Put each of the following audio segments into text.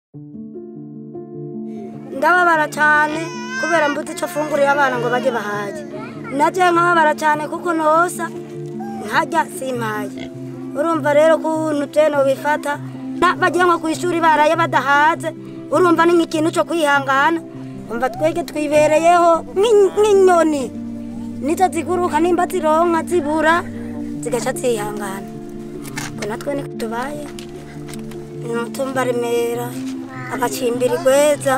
ndababara cyane kubera mbuze icyo fungurira abana ngo bajye bahaye najye nkababara cyane kuko nosa nkajya simpaye urumva rero ukuntu teno bifata bagiye nko ku ishuri baraye badahaze urumva ni nk'ikintu cyo kwihangana umva twege twibereyeho nk'inyoni nizo ziguruka nimba zironka zibura zigaca zihangana ngo natwe niko tubaye umutumba remera agacimbira igweza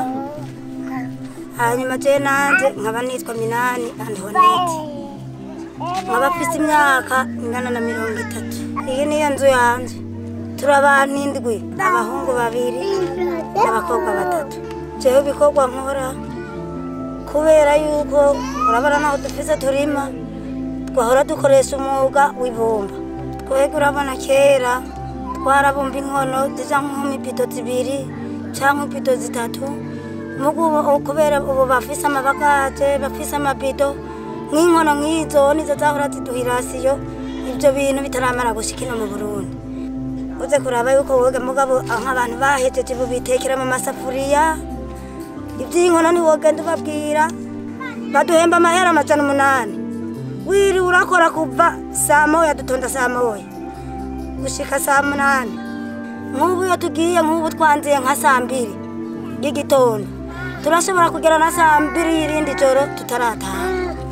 hanyuma je nanje nkaba nitwa minani antihonete nkaba mfise imyaka ingana na mirongo itatu iyi niyo nzu yanje turi abantu indwi abahungu babiri n'abakobwa batatu jewe ibikorwa nkora kubera yuko urabona naho dufise turima twahora dukoresha umwuga w'ibumba twebwe urabona kera twarabumba inkono zija nk'imipido zibiri canke ibido zitatu mugu kubera ubu bafise amabagaje bafise amabido nk'inkono nk'izo nizo zahora ziduha irasiyo ivyo bintu bitaramara gushika ino mu burundi uze kuraba yuko woge mugabo nk'abantu bahejeje ubu bitekera mu masafuriya ivy'inkono ntiwogenda ubabwira baduhemba amahera amajana umunani wiriwe urakora kuva saa moya dutonda saa moya gushika saa munani nk'ubu iyo tugiye nk'ubu twanziye nka saa mbiri y'igitondo turashobora kugera na saa mbiri y'irindi joro tutarataha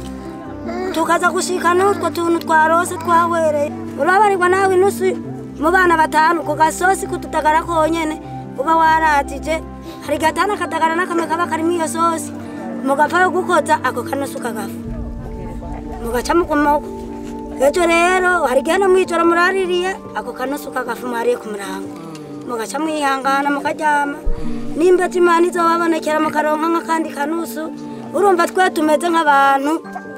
tukaza gushika n'utwo tuntu twarose twawereye urabarirwa nawe inusu mu bana batanu ku gasosi kututagara konyene uba waratije hari gatana akadagara n'akamwe kaba karimo iyo sosi mugapfa yo gukoza ako kanusu kagafu mugaca mukomoka ejo rero hari igihe no mw'ijoro muraririye ako kanusu kagafu mwariye ku murango mugaca mwihangana mukaryama nimba imana izobabonekera mukaronka nk'akandi kanusu urumva twe tumeze nk'abantu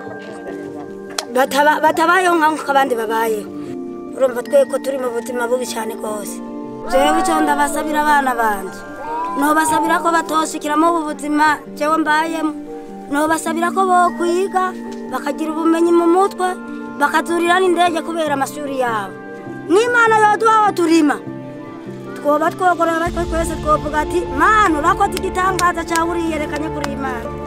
batabayeho nk'uko abandi babayeho urumva twe ko turi mu buzima bubi cyane rwose jewe icyo ndabasabira abana banje nobasabira ko batoshikiramo ubu buzima jewe mbayemo nobasabira ko bokwiga bakagira ubumenyi mu mutwe bakazurira n'indege kubera amashuri yabo n'imana yoduhaho turima twoba twogorora twe twese twovuga ati mana urakoze igitangaza cyawe uriyerekanye kuri imana